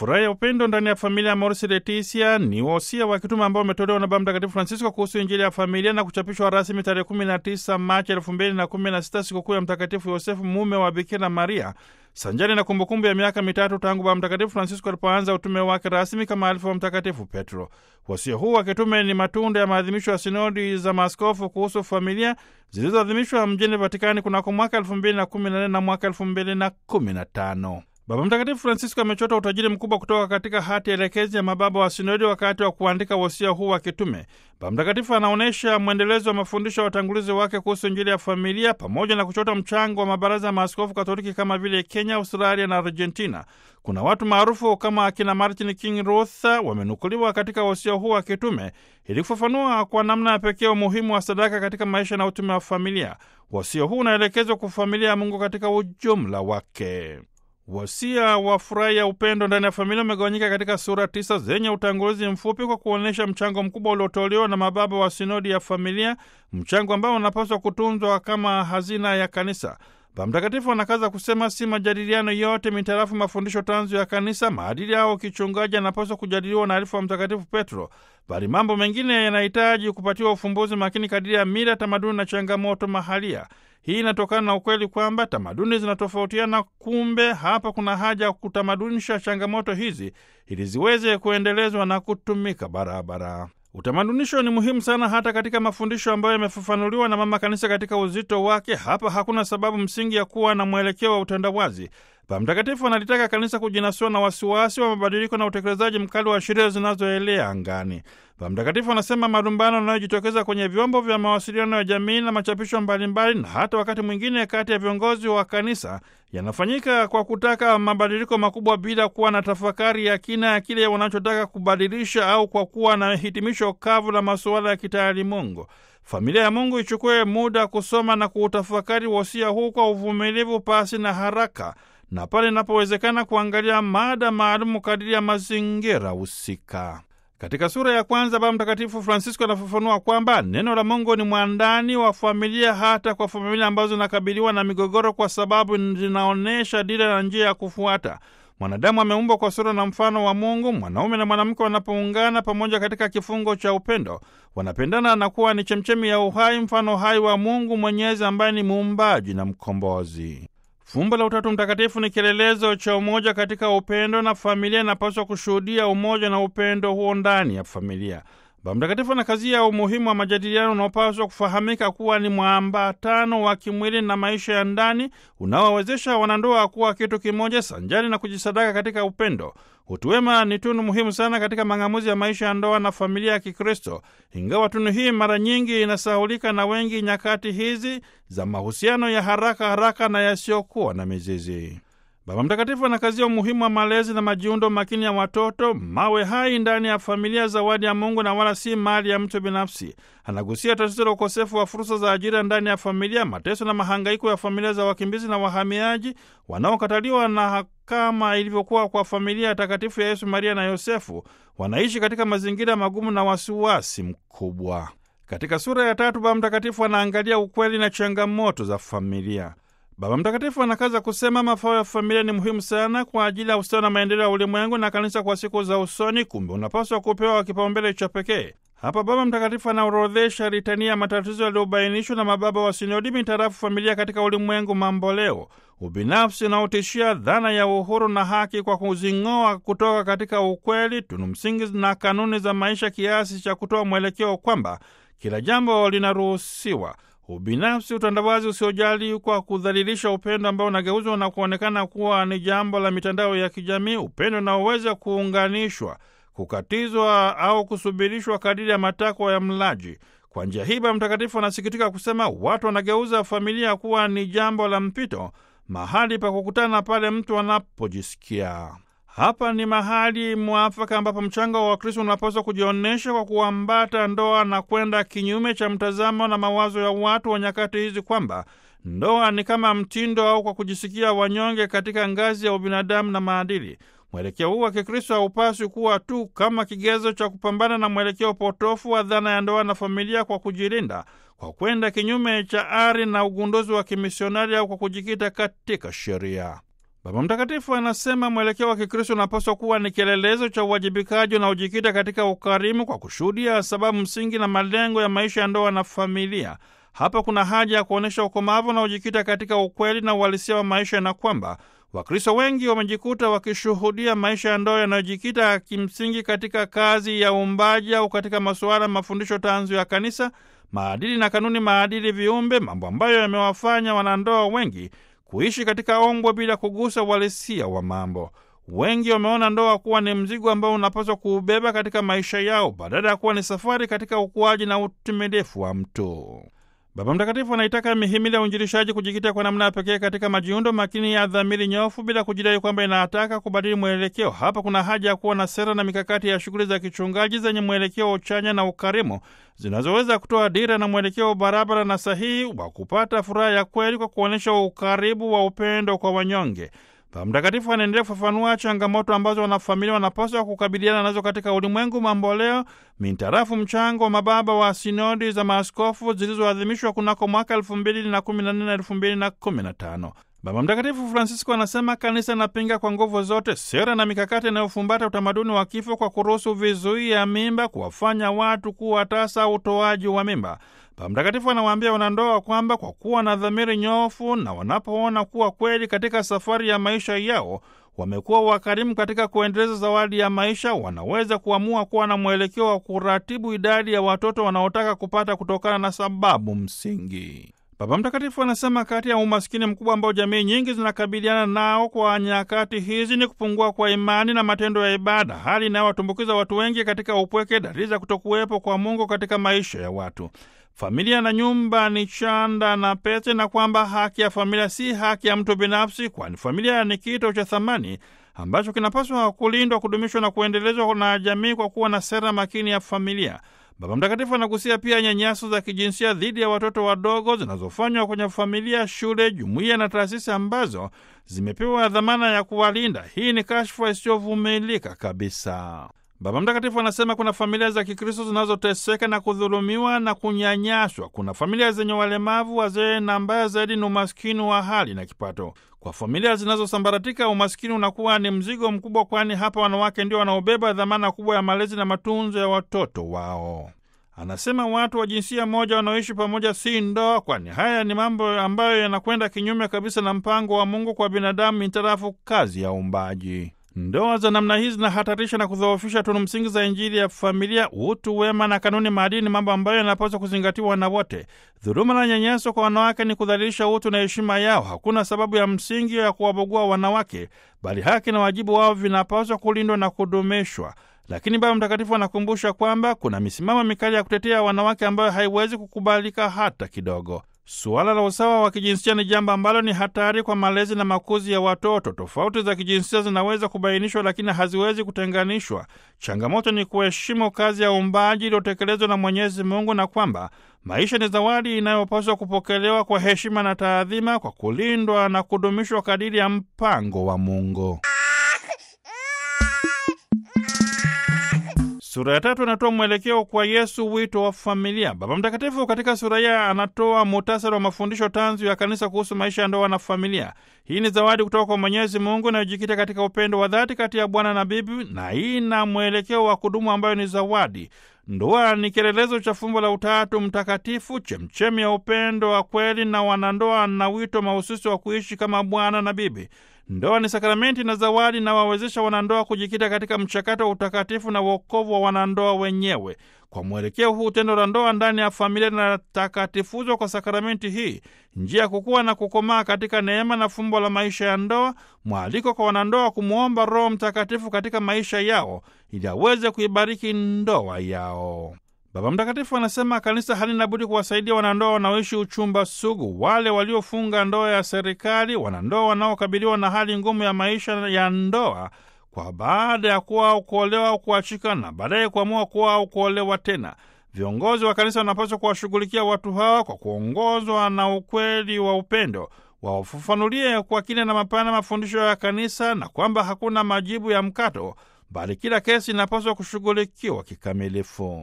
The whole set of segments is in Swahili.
Furaha ya upendo ndani ya familia ya Amoris Laetitia ni wosia wa kitume ambao umetolewa na Baba Mtakatifu Francisco kuhusu Injili ya familia na kuchapishwa rasmi tarehe 19 Machi 2016, sikukuu ya Mtakatifu Yosefu, mume wa Bikira Maria, sanjari na kumbukumbu ya miaka mitatu tangu Baba Mtakatifu Francisco alipoanza utume wake rasmi kama alifu wa Mtakatifu Petro. Wasia huu wa kitume ni matunda ya maadhimisho ya sinodi za maaskofu kuhusu familia zilizoadhimishwa mjini Vatikani kunako mwaka 2014 na mwaka 2015. Baba Mtakatifu Francisco amechota utajiri mkubwa kutoka katika hati elekezi ya mababa wa sinodi wakati wa kuandika wosia huu wa kitume. Baba Mtakatifu anaonyesha mwendelezo wa mafundisho ya watangulizi wake kuhusu Injili ya familia pamoja na kuchota mchango wa mabaraza ya maaskofu Katoliki kama vile Kenya, Australia na Argentina. Kuna watu maarufu kama akina Martin King Luther wamenukuliwa katika wosia huu wa kitume ili kufafanua kwa namna ya pekee umuhimu wa sadaka katika maisha na utume wa familia. Wosia huu unaelekezwa kwa familia ya Mungu katika ujumla wake. Wasia wa furaha ya upendo ndani ya familia umegawanyika katika sura tisa zenye utangulizi mfupi kwa kuonyesha mchango mkubwa uliotolewa na mababa wa sinodi ya familia, mchango ambao unapaswa kutunzwa kama hazina ya kanisa. Baba Mtakatifu anakaza kusema si majadiliano yote mitarafu mafundisho tanzu ya kanisa, maadili yao kichungaji yanapaswa kujadiliwa na alifu wa Mtakatifu Petro, bali mambo mengine yanahitaji kupatiwa ufumbuzi makini kadiri ya mila, tamaduni na changamoto mahalia. Hii inatokana na ukweli kwamba tamaduni zinatofautiana. Kumbe hapa kuna haja ya kutamadunisha changamoto hizi ili ziweze kuendelezwa na kutumika barabara. Utamadunisho ni muhimu sana hata katika mafundisho ambayo yamefafanuliwa na Mama Kanisa katika uzito wake. Hapa hakuna sababu msingi ya kuwa na mwelekeo wa utandawazi. Baba Mtakatifu analitaka kanisa kujinasua na wasiwasi wa mabadiliko na utekelezaji mkali wa sheria zinazoelea angani. Baba Mtakatifu anasema malumbano yanayojitokeza kwenye vyombo vya mawasiliano ya jamii na machapisho mbalimbali, na hata wakati mwingine kati ya viongozi wa kanisa yanafanyika kwa kutaka mabadiliko makubwa bila kuwa na tafakari ya kina ya kile wanachotaka kubadilisha au kwa kuwa na hitimisho kavu la masuala ya kitaalimungu. Familia ya Mungu ichukue muda kusoma na kuutafakari wosia huu kwa uvumilivu, pasi na haraka, na pale inapowezekana kuangalia mada maalumu kadiri ya mazingira husika. Katika sura ya kwanza Baba Mtakatifu Francisco anafafanua kwamba neno la Mungu ni mwandani wa familia, hata kwa familia ambazo zinakabiliwa na migogoro, kwa sababu zinaonyesha dira na njia ya kufuata. Mwanadamu ameumbwa kwa sura na mfano wa Mungu. Mwanaume na mwanamke wanapoungana pamoja katika kifungo cha upendo, wanapendana na kuwa ni chemchemi ya uhai, mfano hai wa Mungu Mwenyezi ambaye ni muumbaji na mkombozi. Fumbo la Utatu Mtakatifu ni kielelezo cha umoja katika upendo, na familia inapaswa kushuhudia umoja na upendo huo ndani ya familia. Baba Mtakatifu anakazia umuhimu wa majadiliano unaopaswa kufahamika kuwa ni mwambatano wa kimwili na maisha ya ndani unaowawezesha wanandoa kuwa kitu kimoja, sanjari na kujisadaka katika upendo. Utu wema ni tunu muhimu sana katika mang'amuzi ya maisha ya ndoa na familia ya Kikristo, ingawa tunu hii mara nyingi inasahulika na wengi nyakati hizi za mahusiano ya haraka haraka na yasiyokuwa na mizizi. Baba Mtakatifu anakazia umuhimu wa malezi na majiundo makini ya watoto, mawe hai ndani ya familia, zawadi ya Mungu na wala si mali ya mtu binafsi. Anagusia tatizo la ukosefu wa fursa za ajira ndani ya familia, mateso na mahangaiko ya familia za wakimbizi na wahamiaji wanaokataliwa, na kama ilivyokuwa kwa familia takatifu ya Yesu, Maria na Yosefu, wanaishi katika mazingira magumu na wasiwasi mkubwa. Katika sura ya tatu, Baba Mtakatifu anaangalia ukweli na changamoto za familia. Baba Mtakatifu anakaza kusema mafao ya familia ni muhimu sana kwa ajili ya ustawi na maendeleo ya ulimwengu na kanisa kwa siku za usoni. Kumbe unapaswa kupewa kipaumbele cha pekee. Hapa Baba Mtakatifu anaorodhesha litania ya matatizo yaliyobainishwa na mababa wa sinodi mitarafu familia katika ulimwengu mamboleo: ubinafsi unaotishia dhana ya uhuru na haki kwa kuzing'oa kutoka katika ukweli, tunu msingi na kanuni za maisha, kiasi cha kutoa mwelekeo kwamba kila jambo linaruhusiwa ubinafsi, utandawazi usiojali kwa kudhalilisha upendo ambao unageuzwa na kuonekana kuwa ni jambo la mitandao ya kijamii, upendo unaoweza kuunganishwa, kukatizwa au kusubirishwa kadiri ya matakwa ya mlaji. Kwa njia hii, Baba Mtakatifu anasikitika kusema watu wanageuza familia kuwa ni jambo la mpito, mahali pa kukutana pale mtu anapojisikia hapa ni mahali mwafaka ambapo mchango wa Wakristo unapaswa kujionyesha kwa kuambata ndoa na kwenda kinyume cha mtazamo na mawazo ya watu wa nyakati hizi kwamba ndoa ni kama mtindo au kwa kujisikia wanyonge katika ngazi ya ubinadamu na maadili. Mwelekeo huu wa Kikristo haupaswi kuwa tu kama kigezo cha kupambana na mwelekeo potofu wa dhana ya ndoa na familia kwa kujilinda, kwa kwenda kinyume cha ari na ugunduzi wa kimisionari au kwa kujikita katika sheria. Baba Mtakatifu anasema mwelekeo wa Kikristo unapaswa kuwa ni kielelezo cha uwajibikaji unaojikita katika ukarimu kwa kushuhudia sababu msingi na malengo ya maisha ya ndoa na familia. Hapa kuna haja ya kuonyesha ukomavu unaojikita katika ukweli na uhalisia wa maisha, na kwamba Wakristo wengi wamejikuta wakishuhudia maisha ya ndoa yanayojikita kimsingi katika kazi ya uumbaji au katika masuala mafundisho tanzu ya Kanisa, maadili na kanuni maadili viumbe, mambo ambayo yamewafanya wanandoa wengi kuishi katika ombwe bila kugusa uhalisia wa mambo. Wengi wameona ndoa kuwa ni mzigo ambao unapaswa kuubeba katika maisha yao badala ya kuwa ni safari katika ukuaji na utimilifu wa mtu. Baba Mtakatifu anaitaka mihimili ya uinjilishaji kujikita kwa namna ya pekee katika majiundo makini ya dhamiri nyofu bila kujidai kwamba inataka kubadili mwelekeo. Hapa kuna haja ya kuwa na sera na mikakati ya shughuli za kichungaji zenye mwelekeo uchanya na ukarimu zinazoweza kutoa dira na mwelekeo barabara na sahihi wa kupata furaha ya kweli kwa kuonyesha ukaribu wa upendo kwa wanyonge. Baba Mtakatifu anaendelea kufafanua changamoto ambazo wanafamilia wanapaswa kukabiliana nazo katika ulimwengu mamboleo mintarafu mchango wa mababa wa sinodi za maaskofu zilizoadhimishwa kunako mwaka elfu mbili na kumi na nne na elfu mbili na kumi na tano. Baba Mtakatifu Francisco anasema kanisa inapinga kwa nguvu zote sera na mikakati inayofumbata utamaduni wa kifo kwa kuruhusu vizuia mimba kuwafanya watu kuwa tasa utoaji wa mimba. Baba Mtakatifu anawaambia wanandoa kwamba kwa kuwa na dhamiri nyofu na wanapoona kuwa kweli katika safari ya maisha yao wamekuwa wakarimu katika kuendeleza zawadi ya maisha, wanaweza kuamua kuwa na mwelekeo wa kuratibu idadi ya watoto wanaotaka kupata kutokana na sababu msingi. Baba Mtakatifu anasema kati ya umaskini mkubwa ambao jamii nyingi zinakabiliana nao kwa nyakati hizi ni kupungua kwa imani na matendo ya ibada, hali inayowatumbukiza watu wengi katika upweke, dalili za kutokuwepo kwa Mungu katika maisha ya watu. Familia na nyumba ni chanda na pete, na kwamba haki ya familia si haki ya mtu binafsi, kwani familia ni kito cha thamani ambacho kinapaswa kulindwa, kudumishwa na kuendelezwa na jamii kwa kuwa na sera makini ya familia. Baba Mtakatifu anagusia pia nyanyaso za kijinsia dhidi ya watoto wadogo zinazofanywa kwenye familia, shule, jumuiya na taasisi ambazo zimepewa dhamana ya kuwalinda. Hii ni kashfa isiyovumilika kabisa. Baba Mtakatifu anasema kuna familia za Kikristo zinazoteseka na kudhulumiwa na kunyanyaswa. Kuna familia zenye walemavu, wazee, na mbaya zaidi ni umaskini wa hali na kipato. Kwa familia zinazosambaratika, umaskini unakuwa ni mzigo mkubwa, kwani hapa wanawake ndio wanaobeba dhamana kubwa ya malezi na matunzo ya watoto wao. Anasema watu wa jinsia moja wanaoishi pamoja si ndoa, kwani haya ni mambo ambayo yanakwenda kinyume kabisa na mpango wa Mungu kwa binadamu mitarafu kazi ya uumbaji. Ndoa za namna hii zinahatarisha na kudhoofisha tunu msingi za Injili ya familia, utu wema na kanuni maadili, ni mambo ambayo yanapaswa kuzingatiwa na wote. Dhuluma na nyanyaso kwa wanawake ni kudhalilisha utu na heshima yao. Hakuna sababu ya msingi ya kuwabagua wanawake, bali haki na wajibu wao vinapaswa kulindwa na kudumishwa. Lakini Baba Mtakatifu anakumbusha kwamba kuna misimamo mikali ya kutetea wanawake ambayo haiwezi kukubalika hata kidogo. Suala la usawa wa kijinsia ni jambo ambalo ni hatari kwa malezi na makuzi ya watoto. Tofauti za kijinsia zinaweza kubainishwa, lakini haziwezi kutenganishwa. Changamoto ni kuheshimu kazi ya uumbaji iliyotekelezwa na Mwenyezi Mungu, na kwamba maisha ni zawadi inayopaswa kupokelewa kwa heshima na taadhima, kwa kulindwa na kudumishwa kadiri ya mpango wa Mungu. Sura ya tatu inatoa mwelekeo kwa Yesu, wito wa familia. Baba Mtakatifu katika sura hii anatoa muhtasari wa mafundisho tanzu ya Kanisa kuhusu maisha ya ndoa na familia. Hii ni zawadi kutoka kwa Mwenyezi Mungu inayojikita katika upendo wa dhati kati ya bwana na bibi, na hii na mwelekeo wa kudumu ambayo ni zawadi. Ndoa ni kielelezo cha fumbo la Utatu Mtakatifu, chemchemi ya upendo wa kweli, na wanandoa na wito mahususi wa kuishi kama bwana na bibi. Ndoa ni sakramenti na zawadi na wawezesha wanandoa kujikita katika mchakato wa utakatifu na uokovu wa wanandoa wenyewe. Kwa mwelekeo huu, tendo la ndoa ndani ya familia linatakatifuzwa kwa sakramenti hii, njia ya kukua na kukomaa katika neema na fumbo la maisha ya ndoa, mwaliko kwa wanandoa kumwomba Roho Mtakatifu katika maisha yao ili aweze kuibariki ndoa yao. Baba Mtakatifu anasema kanisa halina budi kuwasaidia wanandoa wanaoishi uchumba sugu, wale waliofunga ndoa ya serikali, wanandoa wanaokabiliwa na hali ngumu ya maisha ya ndoa kwa baada ya kuwa au kuolewa au kuachika na baadaye kuamua kuwa au kuolewa tena. Viongozi wa kanisa wanapaswa kuwashughulikia watu hawa kwa kuongozwa na ukweli wa upendo, wawafafanulie kwa kina na mapana mafundisho ya kanisa, na kwamba hakuna majibu ya mkato, bali kila kesi inapaswa kushughulikiwa kikamilifu.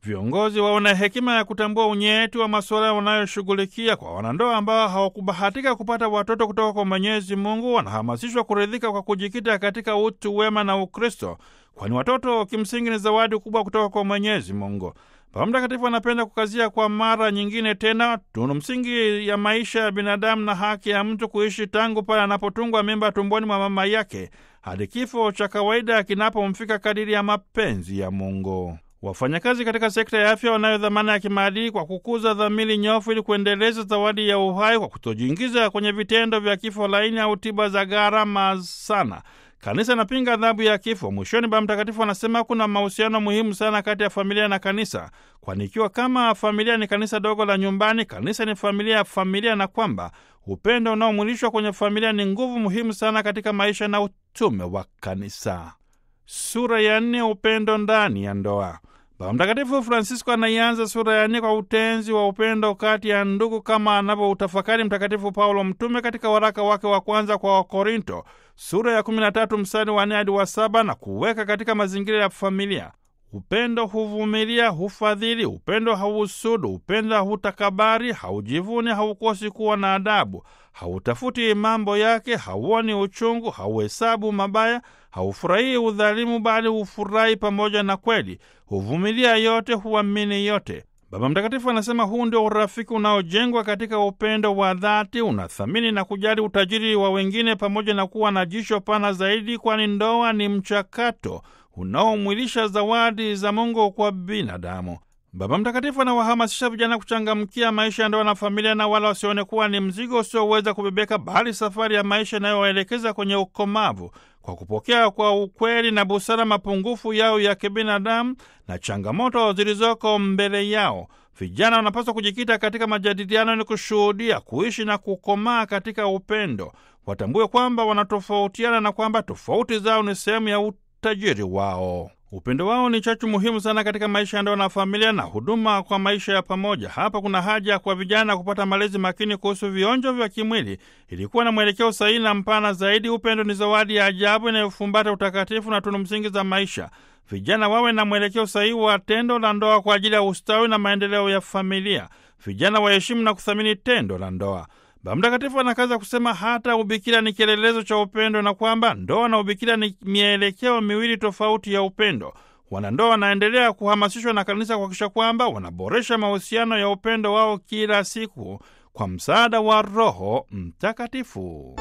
Viongozi waone hekima ya kutambua unyeti wa masuala wanayoshughulikia. Kwa wanandoa ambao hawakubahatika kupata watoto kutoka kwa Mwenyezi Mungu, wanahamasishwa kuridhika kwa kujikita katika utu wema na Ukristo, kwani watoto kimsingi ni zawadi kubwa kutoka kwa Mwenyezi Mungu. Baba Mtakatifu anapenda kukazia kwa mara nyingine tena tunu msingi ya maisha ya binadamu na haki ya mtu kuishi tangu pale anapotungwa mimba tumboni mwa mama yake hadi kifo cha kawaida kinapomfika kadiri ya mapenzi ya Mungu. Wafanyakazi katika sekta ya afya wanayo dhamana ya kimaadili kwa kukuza dhamiri nyofu ili kuendeleza zawadi ya uhai kwa kutojiingiza kwenye vitendo vya kifo laini au tiba za gharama sana. Kanisa inapinga adhabu ya kifo. Mwishoni, Baba Mtakatifu anasema kuna mahusiano muhimu sana kati ya familia na kanisa, kwani ikiwa kama familia ni kanisa dogo la nyumbani, kanisa ni familia ya familia, na kwamba upendo unaomwilishwa kwenye familia ni nguvu muhimu sana katika maisha na utume wa kanisa. Sura ya nne: upendo ndani ya ndoa. Baba Mtakatifu Francisco anaianza sura ya nne kwa utenzi wa upendo kati ya ndugu kama anavyoutafakari Mtakatifu Paulo Mtume katika waraka wake wa kwanza kwa Wakorinto sura ya 13 mstari wa nne hadi wa saba na kuweka katika mazingira ya familia. Upendo huvumilia, hufadhili, upendo hausudu, upendo hautakabari, haujivuni, haukosi kuwa na adabu, hautafuti mambo yake, hauoni uchungu, hauhesabu mabaya, haufurahii udhalimu, bali hufurahi pamoja na kweli, huvumilia yote, huamini yote. Baba Mtakatifu anasema huu ndio urafiki unaojengwa katika upendo wa dhati, unathamini na kujali utajiri wa wengine pamoja na kuwa na jisho pana zaidi, kwani ndoa ni mchakato unaomwilisha zawadi za Mungu kwa binadamu. Baba Mtakatifu anawahamasisha vijana kuchangamkia maisha ya ndoa na familia, na wala wasione kuwa ni mzigo usioweza kubebeka, bali safari ya maisha inayowaelekeza kwenye ukomavu kwa kupokea kwa ukweli na busara mapungufu yao ya kibinadamu na changamoto zilizoko mbele yao. Vijana wanapaswa kujikita katika majadiliano ili kushuhudia, kuishi na kukomaa katika upendo. Watambue kwamba wanatofautiana na kwamba tofauti zao ni sehemu ya utajiri wao. Upendo wao ni chachu muhimu sana katika maisha ya ndoa na familia na huduma kwa maisha ya pamoja. Hapa kuna haja kwa vijana kupata malezi makini kuhusu vionjo vya kimwili ili kuwa na mwelekeo sahihi na mpana zaidi. Upendo ni zawadi ya ajabu inayofumbata utakatifu na tunu msingi za maisha. Vijana wawe na mwelekeo sahihi wa tendo la ndoa kwa ajili ya ustawi na maendeleo ya familia. Vijana waheshimu na kuthamini tendo la ndoa. Baba Mtakatifu anakaza kusema hata ubikira ni kielelezo cha upendo na kwamba ndoa na ubikira ni mielekeo miwili tofauti ya upendo. Wanandoa wanaendelea kuhamasishwa na kanisa kuhakikisha kwamba wanaboresha mahusiano ya upendo wao kila siku kwa msaada wa Roho Mtakatifu.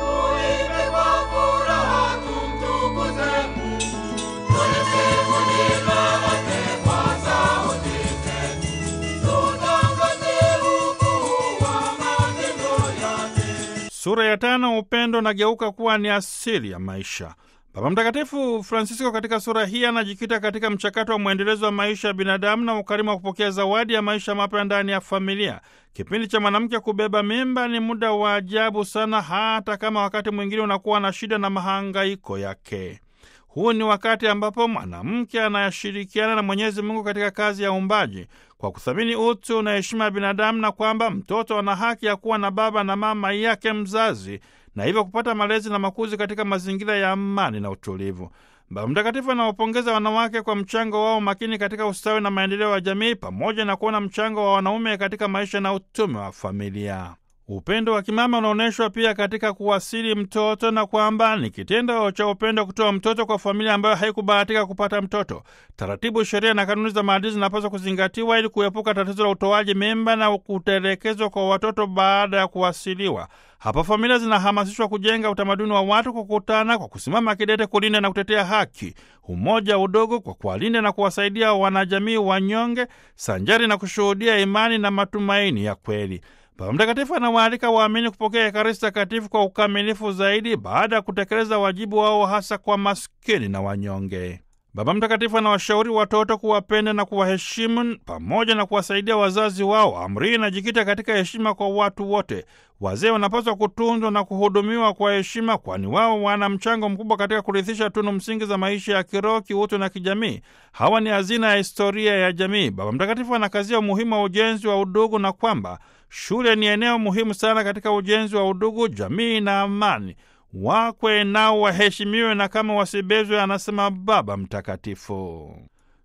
Sura ya tano, upendo unageuka kuwa ni asili ya maisha. Baba Mtakatifu Francisco katika sura hii anajikita katika mchakato wa mwendelezo wa maisha ya binadamu na ukarimu wa kupokea zawadi ya maisha mapya ndani ya familia. Kipindi cha mwanamke kubeba mimba ni muda wa ajabu sana, hata kama wakati mwingine unakuwa na shida na mahangaiko yake. Huu ni wakati ambapo mwanamke anashirikiana na Mwenyezi Mungu katika kazi ya uumbaji kwa kuthamini utu na heshima ya binadamu, na kwamba mtoto ana haki ya kuwa na baba na mama yake mzazi, na hivyo kupata malezi na makuzi katika mazingira ya amani na utulivu. Baba Mtakatifu anawapongeza wanawake kwa mchango wao makini katika ustawi na maendeleo ya jamii, pamoja na kuona mchango wa wanaume katika maisha na utume wa familia. Upendo wa kimama unaonyeshwa pia katika kuwasili mtoto na kwamba ni kitendo cha upendo kutoa mtoto kwa familia ambayo haikubahatika kupata mtoto. Taratibu, sheria na kanuni za maadili zinapaswa kuzingatiwa ili kuepuka tatizo la utoaji mimba na kutelekezwa kwa watoto baada ya kuwasiliwa. Hapa familia zinahamasishwa kujenga utamaduni wa watu kukutana kwa kusimama kidete kulinda na kutetea haki, umoja, udogo, kwa kuwalinda na kuwasaidia wanajamii wanyonge, sanjari na kushuhudia imani na matumaini ya kweli. Baba Mtakatifu anawaalika waamini kupokea Ekaristi Takatifu kwa ukamilifu zaidi baada ya kutekeleza wajibu wao hasa kwa maskini na wanyonge. Baba Mtakatifu anawashauri watoto kuwapenda na kuwaheshimu pamoja na kuwasaidia wazazi wao. Amri hii inajikita katika heshima kwa watu wote. Wazee wanapaswa kutunzwa na kuhudumiwa kwa heshima, kwani wao wana mchango mkubwa katika kurithisha tunu msingi za maisha ya kiroho, kiutu na kijamii. Hawa ni hazina ya historia ya jamii. Baba Mtakatifu anakazia umuhimu wa ujenzi wa udugu na kwamba shule ni eneo muhimu sana katika ujenzi wa udugu, jamii na amani. Wakwe nao waheshimiwe na kama wasibezwe, anasema Baba Mtakatifu.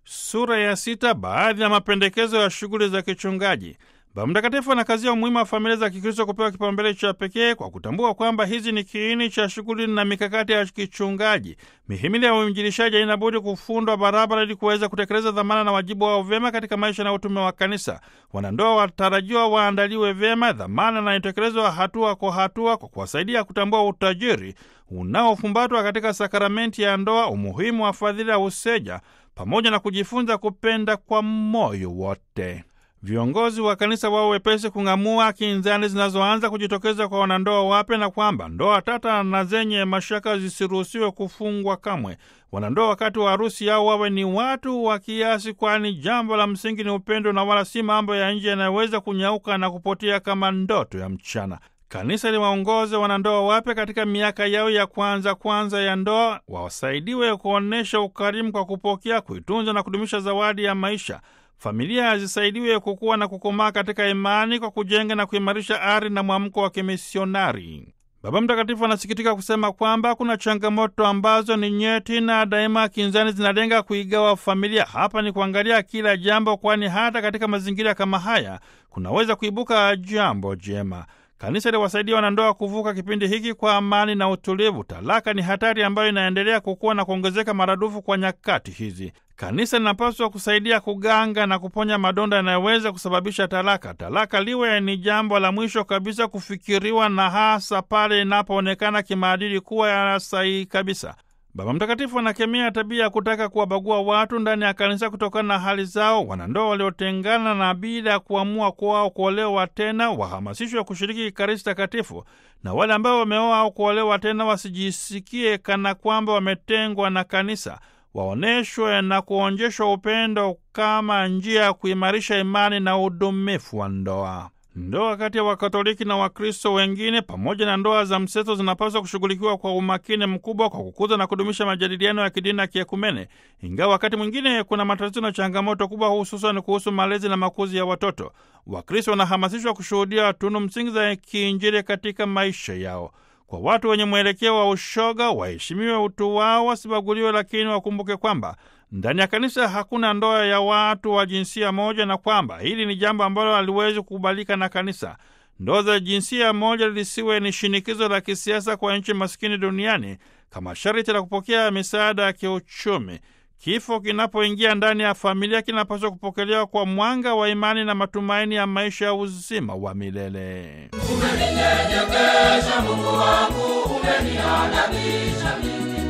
Sura ya sita. Baadhi ya mapendekezo ya shughuli za kichungaji. Baba Mtakatifu anakazia umuhimu wa familia za Kikristo kupewa kipaumbele cha pekee kwa kutambua kwamba hizi ni kiini cha shughuli na mikakati ya kichungaji. Mihimili ya uinjilishaji haina budi kufundwa barabara ili kuweza kutekeleza dhamana na wajibu wao vyema katika maisha na utume wa Kanisa. Wanandoa watarajiwa waandaliwe vyema dhamana na itekelezwa hatua kwa hatua, kwa kuwasaidia kutambua utajiri unaofumbatwa katika sakramenti ya ndoa, umuhimu wa fadhila ya useja, pamoja na kujifunza kupenda kwa moyo wote. Viongozi wa kanisa wao wepesi kung'amua kinzani zinazoanza kujitokeza kwa wanandoa wapya na kwamba ndoa tata na zenye mashaka zisiruhusiwe kufungwa kamwe. Wanandoa wakati wa harusi yao wawe ni watu wa kiasi, kwani jambo la msingi ni upendo na wala si mambo ya nje yanayoweza kunyauka na kupotea kama ndoto ya mchana. Kanisa liwaongoze wanandoa wapya katika miaka yao ya kwanza kwanza ya ndoa, wasaidiwe kuonyesha ukarimu kwa kupokea, kuitunza na kudumisha zawadi ya maisha. Familia zisaidiwe kukua na kukomaa katika imani kwa kujenga na kuimarisha ari na mwamko wa kimisionari. Baba Mtakatifu anasikitika kusema kwamba kuna changamoto ambazo ni nyeti na daima kinzani zinalenga kuigawa familia. Hapa ni kuangalia kila jambo, kwani hata katika mazingira kama haya kunaweza kuibuka jambo jema. Kanisa liwasaidia wanandoa kuvuka kipindi hiki kwa amani na utulivu. Talaka ni hatari ambayo inaendelea kukua na kuongezeka maradufu kwa nyakati hizi. Kanisa linapaswa kusaidia kuganga na kuponya madonda yanayoweza kusababisha talaka. Talaka liwe ni jambo la mwisho kabisa kufikiriwa, na hasa pale inapoonekana kimaadili kuwa ya sahihi kabisa. Baba Mtakatifu anakemea tabia ya kutaka kuwabagua watu ndani ya kanisa kutokana na hali zao. Wanandoa waliotengana na bila ya kuamua kwao kuolewa tena wahamasishwe kushiriki Ekaristi Takatifu, na wale ambao wameoa au kuolewa tena wasijisikie kana kwamba wametengwa na kanisa, waonyeshwe na kuonjeshwa upendo kama njia ya kuimarisha imani na udumifu wa ndoa. Ndoa kati ya Wakatoliki na Wakristo wengine pamoja na ndoa za mseto zinapaswa kushughulikiwa kwa umakini mkubwa kwa kukuza na kudumisha majadiliano ya kidini na kiekumene, ingawa wakati mwingine kuna matatizo na changamoto kubwa, hususan kuhusu malezi na makuzi ya watoto. Wakristo wanahamasishwa kushuhudia tunu msingi za kiinjili katika maisha yao. Kwa watu wenye mwelekeo wa ushoga, waheshimiwe utu wao, wasibaguliwe, lakini wakumbuke kwamba ndani ya kanisa hakuna ndoa ya watu wa jinsia moja na kwamba hili ni jambo ambalo haliwezi kukubalika na kanisa. Ndoa za jinsia moja lisiwe ni shinikizo la kisiasa kwa nchi maskini duniani kama sharti la kupokea misaada ya kiuchumi. Kifo kinapoingia ndani ya familia kinapaswa kupokelewa kwa mwanga wa imani na matumaini ya maisha ya uzima wa milele. Umeninyenyekesha Mungu wangu, umeniadabisha mimi,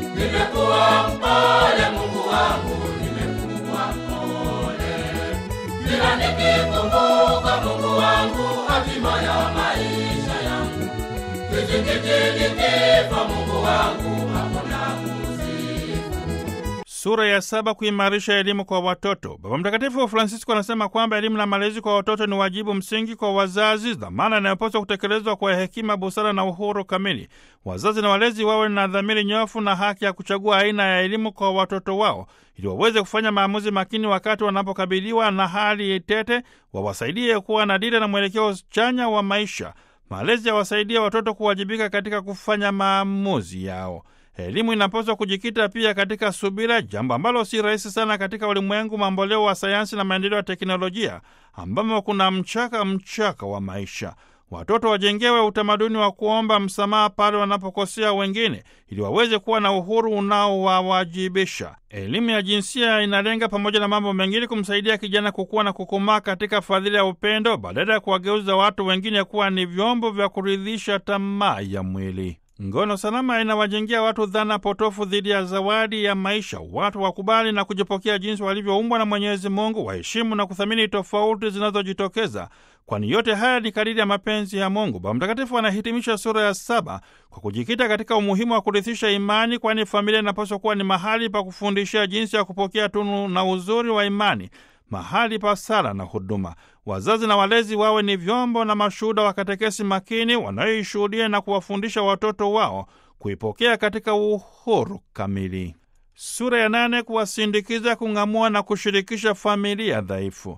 nimekuwa mpole Mungu wangu, nimekuwa mpole. Kila nikikumbuka Mungu wangu, hatima ya maisha yangu, kizingiti kifo Mungu wangu, hakuna Sura ya saba kuimarisha elimu kwa watoto. Baba Mtakatifu Francisco anasema kwamba elimu na malezi kwa watoto ni wajibu msingi kwa wazazi, dhamana inayopaswa kutekelezwa kwa hekima, busara na uhuru kamili. Wazazi na walezi wawe na dhamiri nyofu na haki ya kuchagua aina ya elimu kwa watoto wao, ili waweze kufanya maamuzi makini wakati wanapokabiliwa na hali tete, wawasaidie kuwa na dira na mwelekeo chanya wa maisha. Malezi yawasaidia watoto kuwajibika katika kufanya maamuzi yao. Elimu inapaswa kujikita pia katika subira, jambo ambalo si rahisi sana katika ulimwengu mamboleo wa sayansi na maendeleo ya teknolojia, ambamo kuna mchaka mchaka wa maisha. Watoto wajengewe utamaduni wa kuomba msamaha pale wanapokosea wengine, ili waweze kuwa na uhuru unaowawajibisha. Elimu ya jinsia inalenga pamoja na mambo mengine kumsaidia kijana kukua na kukomaa katika fadhila ya upendo, badala ya kuwageuza watu wengine kuwa ni vyombo vya kuridhisha tamaa ya mwili. Ngono salama inawajengea watu dhana potofu dhidi ya zawadi ya maisha. Watu wakubali na kujipokea jinsi walivyoumbwa na Mwenyezi Mungu, waheshimu na kuthamini tofauti zinazojitokeza, kwani yote haya ni kadiri ya mapenzi ya Mungu. Baba Mtakatifu anahitimisha sura ya saba kwa kujikita katika umuhimu wa kurithisha imani, kwani familia inapaswa kuwa ni mahali pa kufundishia jinsi ya kupokea tunu na uzuri wa imani, mahali pa sala na huduma. Wazazi na walezi wawe ni vyombo na mashuhuda wa katekesi makini wanayoishuhudia na kuwafundisha watoto wao kuipokea katika uhuru kamili. Sura ya nane kuwasindikiza, kung'amua na kushirikisha familia dhaifu.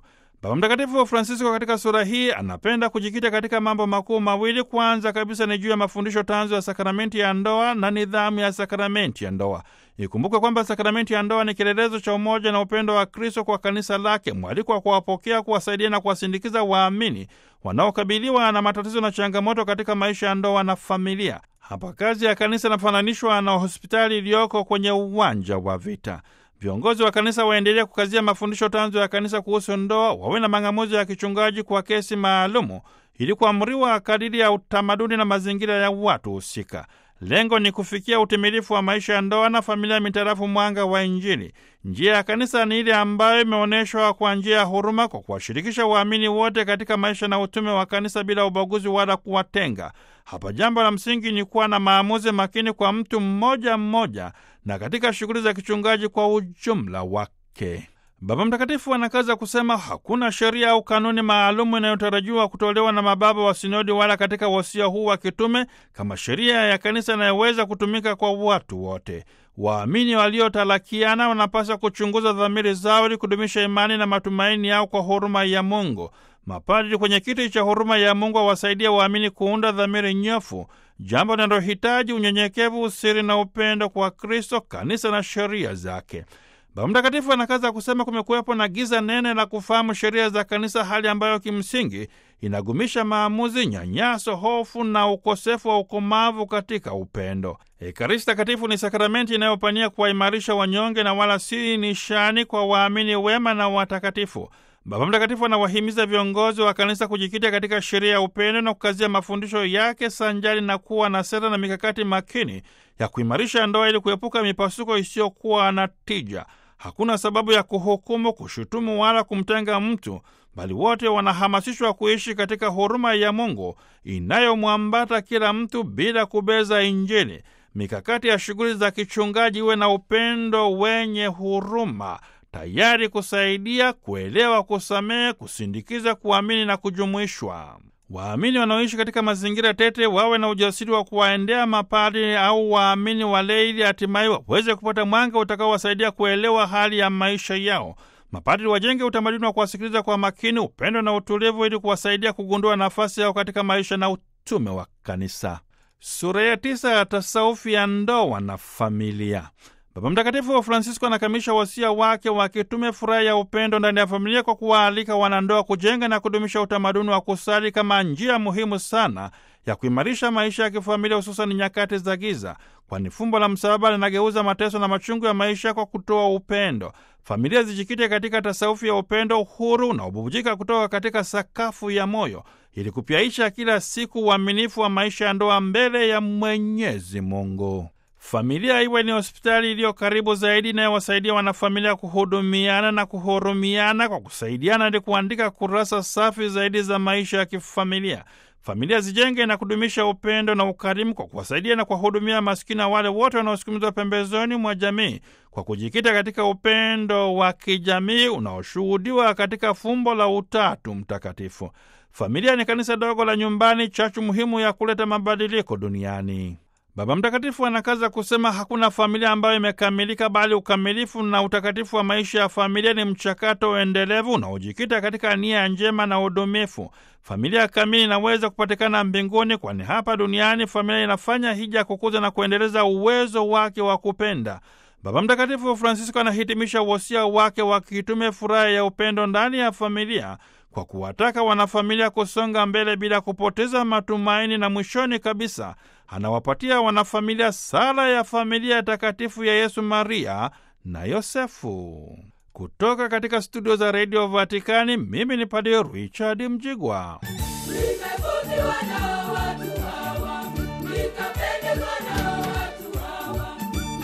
Baba Mtakatifu Francisco katika sura hii anapenda kujikita katika mambo makuu mawili. Kwanza kabisa ni juu ya mafundisho tanzu ya sakramenti ya ndoa na nidhamu ya sakramenti ya ndoa. Ikumbukwe kwamba sakramenti ya ndoa ni kielelezo cha umoja na upendo wa Kristo kwa kanisa lake, mwaliko wa kuwapokea, kuwasaidia na kuwasindikiza waamini wanaokabiliwa na matatizo na changamoto katika maisha ya ndoa na familia. Hapa kazi ya kanisa inafananishwa na hospitali iliyoko kwenye uwanja wa vita. Viongozi wa kanisa waendelee kukazia mafundisho tanzu ya kanisa kuhusu ndoa, wawe na mang'amuzi ya kichungaji kwa kesi maalumu ili kuamriwa kadiri ya utamaduni na mazingira ya watu husika. Lengo ni kufikia utimilifu wa maisha ya ndoa na familia mitarafu mwanga wa Injili. Njia ya kanisa ni ile ambayo imeonyeshwa kwa njia ya huruma, kwa kuwashirikisha waamini wote katika maisha na utume wa kanisa bila ubaguzi wala kuwatenga. Hapa jambo la msingi ni kuwa na maamuzi makini kwa mtu mmoja mmoja na katika shughuli za kichungaji kwa ujumla wake. Baba Mtakatifu anakaza kusema hakuna sheria au kanuni maalumu inayotarajiwa kutolewa na mababa wa sinodi wala katika wasia huu wa kitume kama sheria ya kanisa inayoweza kutumika kwa watu wote. Waamini waliotalakiana wanapaswa kuchunguza dhamiri zao ili kudumisha imani na matumaini yao kwa huruma ya Mungu. Mapadri kwenye kiti cha huruma ya Mungu awasaidia waamini kuunda dhamiri nyofu, jambo linalohitaji unyenyekevu, usiri na upendo kwa Kristo, kanisa na sheria zake. Baba Mtakatifu anakaza kusema kumekuwepo na giza nene la kufahamu sheria za kanisa, hali ambayo kimsingi inagumisha maamuzi, nyanyaso, hofu na ukosefu wa ukomavu katika upendo. Ekaristi Takatifu ni sakramenti inayopania kuwaimarisha wanyonge na wala si nishani kwa waamini wema na watakatifu. Baba Mtakatifu anawahimiza viongozi wa kanisa kujikita katika sheria ya upendo na kukazia mafundisho yake sanjari na kuwa na sera na mikakati makini ya kuimarisha ndoa ili kuepuka mipasuko isiyokuwa na tija. Hakuna sababu ya kuhukumu, kushutumu wala kumtenga mtu, bali wote wanahamasishwa kuishi katika huruma ya Mungu inayomwambata kila mtu bila kubeza Injili. Mikakati ya shughuli za kichungaji iwe na upendo wenye huruma, tayari kusaidia, kuelewa, kusamehe, kusindikiza, kuamini na kujumuishwa. Waamini wanaoishi katika mazingira tete wawe na ujasiri wa kuwaendea mapadri au waamini walei ili hatimaye waweze kupata mwanga utakaowasaidia kuelewa hali ya maisha yao. Mapadri wajenge utamaduni wa kuwasikiliza kwa makini, upendo na utulivu, ili kuwasaidia kugundua nafasi yao katika maisha na utume wa kanisa. Sura ya tisa ya tasaufu ya ndoa na familia. Baba Mtakatifu wa Francisco anakamilisha wasia wake wa kitume furaha ya upendo ndani ya familia kwa kuwaalika wanandoa kujenga na kudumisha utamaduni wa kusali kama njia muhimu sana ya kuimarisha maisha ya kifamilia, hususan nyakati za giza, kwani fumbo la msalaba linageuza mateso na machungu ya maisha kwa kutoa upendo. Familia zijikite katika tasaufu ya upendo, uhuru unaobubujika kutoka katika sakafu ya moyo, ili kupyaisha kila siku uaminifu wa maisha ya ndoa mbele ya Mwenyezi Mungu. Familia iwe ni hospitali iliyo karibu zaidi inayowasaidia wanafamilia kuhudumiana na kuhurumiana kwa kusaidiana ili kuandika kurasa safi zaidi za maisha ya kifamilia. Familia zijenge na kudumisha upendo na ukarimu kwa kuwasaidia na kuwahudumia maskini na wale wote wanaosukumizwa pembezoni mwa jamii kwa kujikita katika upendo wa kijamii unaoshuhudiwa katika fumbo la Utatu Mtakatifu. Familia ni kanisa dogo la nyumbani, chachu muhimu ya kuleta mabadiliko duniani. Baba Mtakatifu anakaza kusema hakuna familia ambayo imekamilika, bali ukamilifu na utakatifu wa maisha ya familia ni mchakato endelevu unaojikita katika nia njema na udumifu. Familia kamili inaweza kupatikana mbinguni, kwani hapa duniani familia inafanya hija kukuza na kuendeleza uwezo wake wa kupenda. Baba Mtakatifu Francisco anahitimisha wosia wake wa kitume furaha ya upendo ndani ya familia kwa kuwataka wanafamilia kusonga mbele bila kupoteza matumaini, na mwishoni kabisa anawapatia wanafamilia sala ya familia takatifu ya Yesu, Maria na Yosefu. Kutoka katika studio za redio Vatikani, mimi ni Padre Richard Mjigwa. Nimevutiwa na watu hawa, nikapendezwa na watu hawa,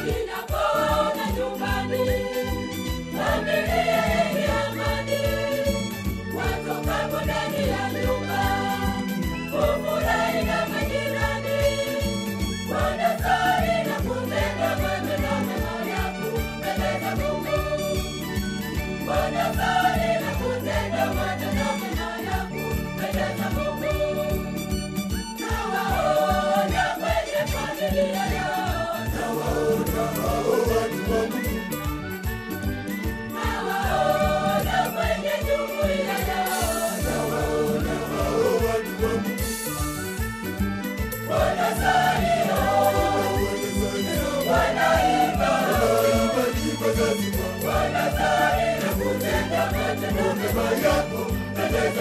ninapoona nyumbani familia yenye amani, watokapo ndani ya nyumba kufurahi na majirani, wanasali na kutenda matendo mema ya kumpendeza Mungu, wanasali na kutenda matendo mema ya kumpendeza Mungu.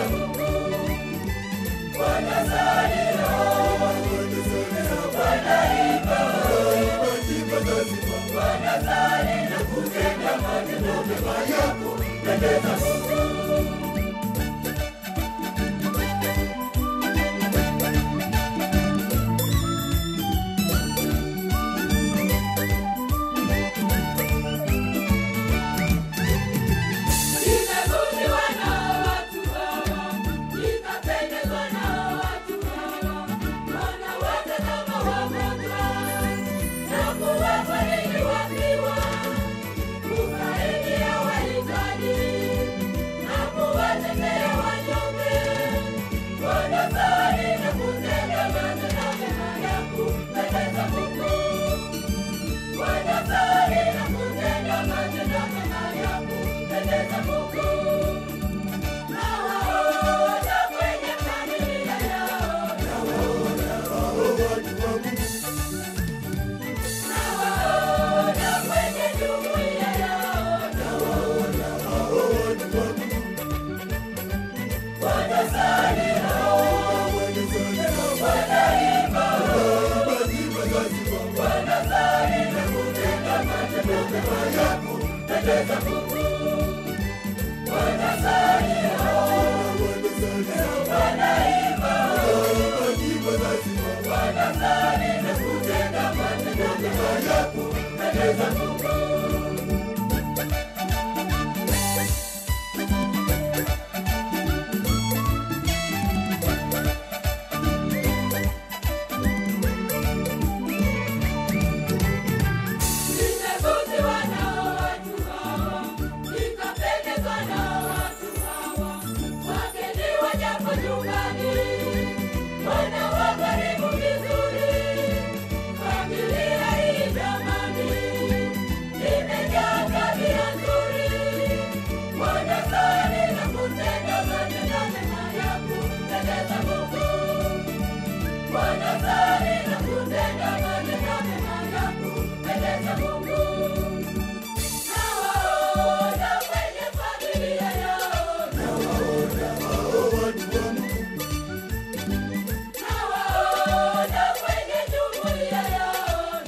Nimevutiwa na watu hawa, nikapendezwa na watu hawa, wanawake kama wagonjwa na kuwafariji wafiwa, kusaidia wahitaji na kuwatetea wanyonge, wanasali na kutenda matendo mema ya kumpendeza Mungu. Wanasali na kutenda matendo mema ya kumpendeza Mungu. Nawaona kwenye familia yao, nawaona kwenye jumuiya yao, wanasali wanasali na kutenda matendo mema ya kumpendeza Mungu. Wanasali wanaimba, wanasali na kutenda matendo mema ya kumpendeza Mungu. Nimevutiwa na watu hawa, nikapendezwa na watu hawa, wageni wajapo nyumbani, wanawakarimu vizuri. Familia hii jamani, imejaa tabia nzuri, wanasali na kutenda matendo mema ya kumpendeza Mungu. Wanasali na kutenda matendo mema ya kumpendeza Mungu. Nawaona kwenye familia yao, nawaona kwenye jumuiya yao,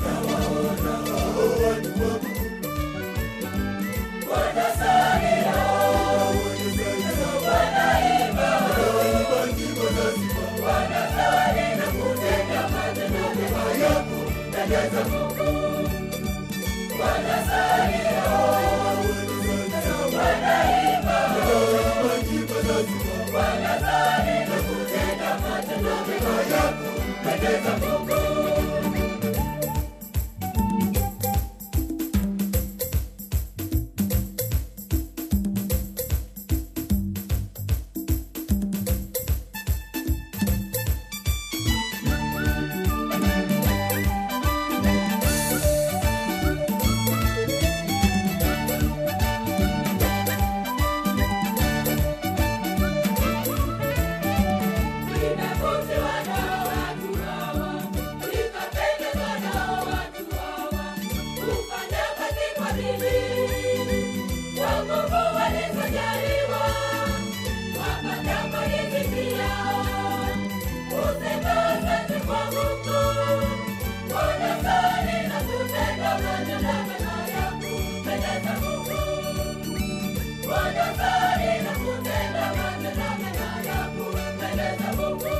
wanasali wanaimba, wanasali na kutenda matendo mema ya kumpendeza Mungu. Wanasali wanaimba, wanasali na kutenda matendo mema ya kumpendeza Mungu. Nimevutiwa na watu hawa, nikapendezwa na watu hawa, kufanya kazi kwa bidii, kwa nguvu walizojaliwa, wapata riziki yao, kusema asante kwa Mungu, wanasali na kutenda matendo mema ya kumpendeza Mungu. Wanasali na kutenda matendo mema ya kumpendeza Mungu.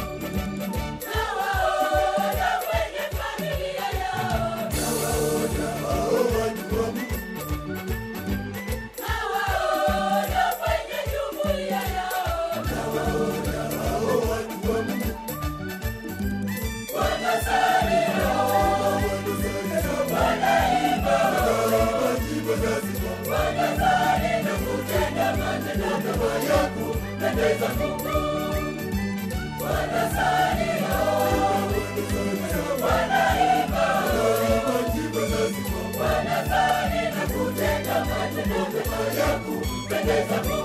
Nawaona kwenye familia yao, nawaona kwenye jumuiya yao, wanasali wanaimba, wanasali na kutenda matendo mema ya kumpendeza Mungu. Wanasali wanaimba, wanasali na kutenda matendo mema ya kumpendeza Mungu.